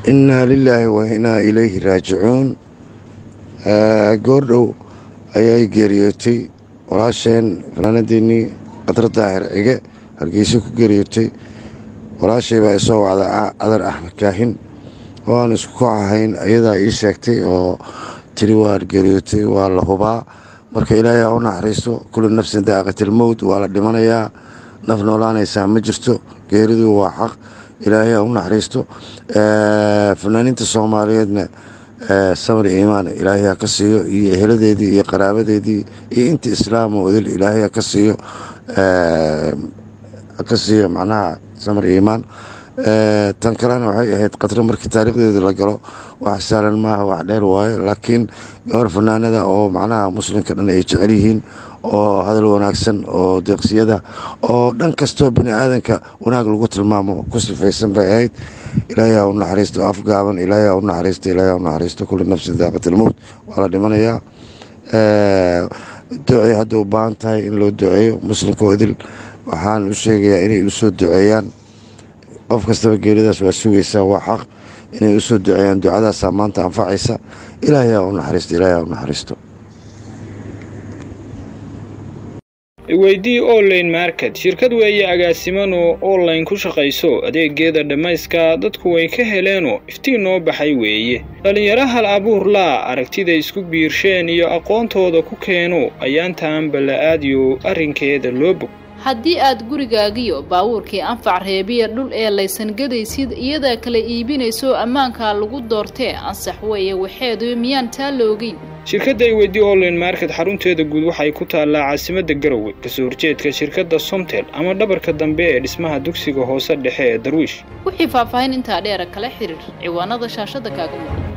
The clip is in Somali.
innaa lilaahi wa innaa ilayhi raajicuun goordhow ayay geeriyootay walaasheen fanaanadeennii qadra daahir cige hargeysa ku geeriyootay walaashay baa isoo wacda cadar axmed kaahin oo aan isku koox ahayn ayadaa ii sheegtay oo tiri waa geeriyootay waa la hubaa marka ilaahay ha u naxariisto kullu nafsin daaqatilmowt waa la dhimanayaa naf noolaanaysaa ma jirto geeridu waa xaq ilaahay ha u naxariisto fanaaniinta soomaaliyeedna samar iimaan ilaahay ha ka siiyo iyo eheladeedii iyo qaraabadeedii iyo inta islaamo odil ilaahay ha ka siiyo ka siiyo macnaha samar iimaan tan kalena waxay ahayd qadro markii taariikhdeeda la galo wax saalan maaha wax dheer waayo laakiin gabar fanaanada oo macnaha muslimka dhan ay jecel yihiin oo hadal wanaagsan oo deeqsiyada oo dhan kastoo bini aadanka wanaag lagu tilmaamo ku sifaysan bay ahayd ilaahay ha u naxariisto afgaaban ilaahay ha u naxariisto ilaahay ha u naxariisto kulli nafsin daaqatilmowt waa la dhimanayaa ducay hadda u baahan tahay in loo duceeyo muslimka odil waxaan u sheegayaa inay u soo duceeyaan qof kastaba geeridaas waa sugaysaa waa xaq inay u soo duceeyaan ducadaasaa maanta anfacaysa ilaahay ha u naxariisto ilaahay ha u naxariisto weydii online market shirkad weeye agaasimanu online ku shaqayso adeegeeda dhammayska dadku way ka heleenoo iftiin noo baxay weeye dhallinyaro hal abuur laa aragtida isku biirsheen iyo aqoontooda ku keeno ayaantaan balla-aadiyo arrinkeeda loo bog haddii aad gurigaagiyo baabuurkii anfac reebiya dhul ee laysan gadaysid iyadaa kala iibinayso ammaankaa lagu doortee ansax weeye waxeedu miyaan taa loogeyn shirkadda ay weydii online market xarunteeda guud waxay ku taallaa caasimadda garowe kasoo horjeedka shirkadda somtel ama dhabarka dambe ee dhismaha dugsiga hoose dhexe ee darwiish wixii faahfaahin intaa dheera kala xiriir ciwaanada shaashadda kaaga muuqda